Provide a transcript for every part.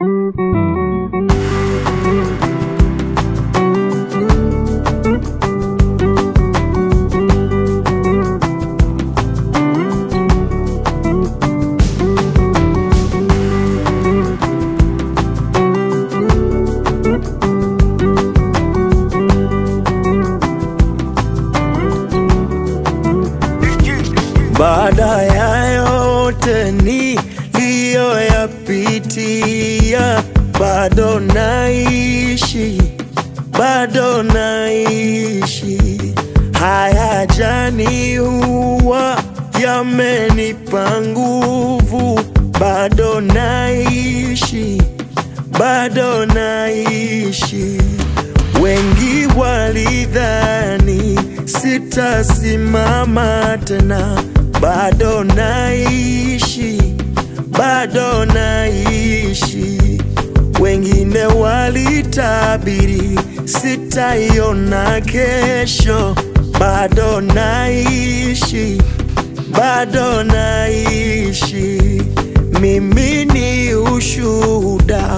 Baada ya yote niliyoyapitia, bado naishi, bado naishi. Hayajaniua, yamenipa nguvu, bado naishi, bado naishi. Wengi walidhani sitasimama tena, bado naishi, bado naishi. Wengine walitabiri sitaiona kesho, bado naishi, bado naishi. Mimi ni ushuhuda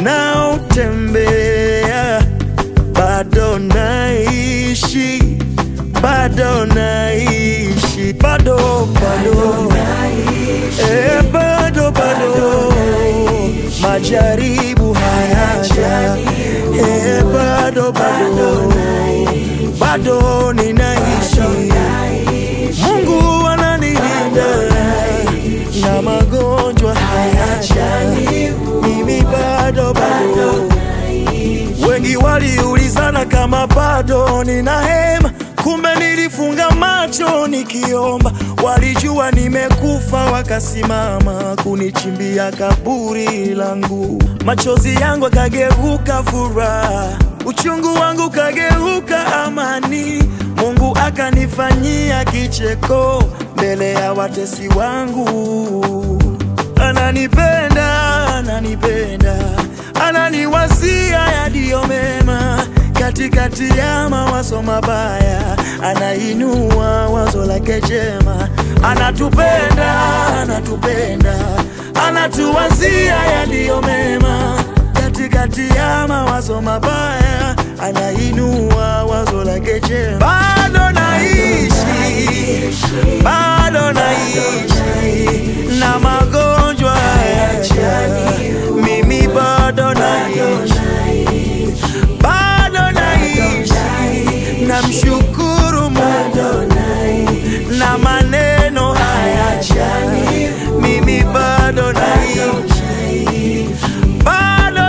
unaotembea bado naishi, bado naishi, bado bado, eh, bado bado, majaribu hayaja, eh, bado bado, bado ninaishi, Mungu ananilinda na magonjwa hayaja, mimi bado bado Wengi waliulizana kama bado nina hema, kumbe nilifunga macho nikiomba. Walijua nimekufa, wakasimama kunichimbia kaburi langu. Machozi yangu akageuka furaha, uchungu wangu kageuka amani. Mungu akanifanyia kicheko mbele ya watesi wangu. Ananipenda, ananipenda, ananiwazia yaliyo mema katikati ya mawazo mabaya, anainua wazo lake jema. Anatupenda, anatupenda, anatuwazia yaliyo mema katikati ya mawazo mabaya, anainua wazo lake jema. Bado naishi, bado naishi na magonjwa hayaja, mimi bado naishi, bado naishi, namshukuru Mungu na maneno hayaja, mimi bado naishi, bado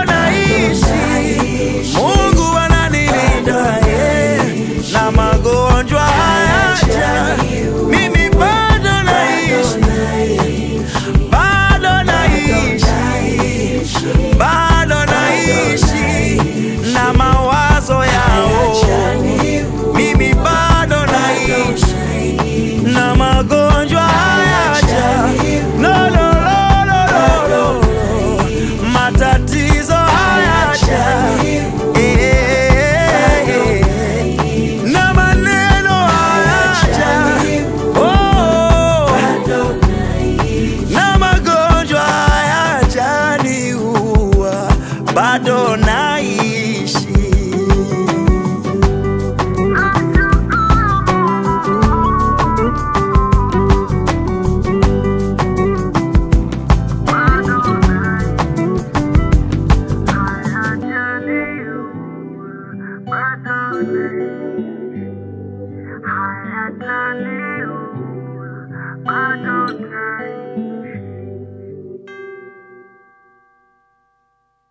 naishi, Mungu ananilinda eh, na magonjwa hayaja, mimi bado naishi, bado naishi, bado naishi na mawazo yao, mimi bado naishi na magonjwa hayaja, no, no, no, no, no, no. matatizo hayaja Eh, na maneno hayaja oh, na magonjwa hayajaniua, bado naishi. I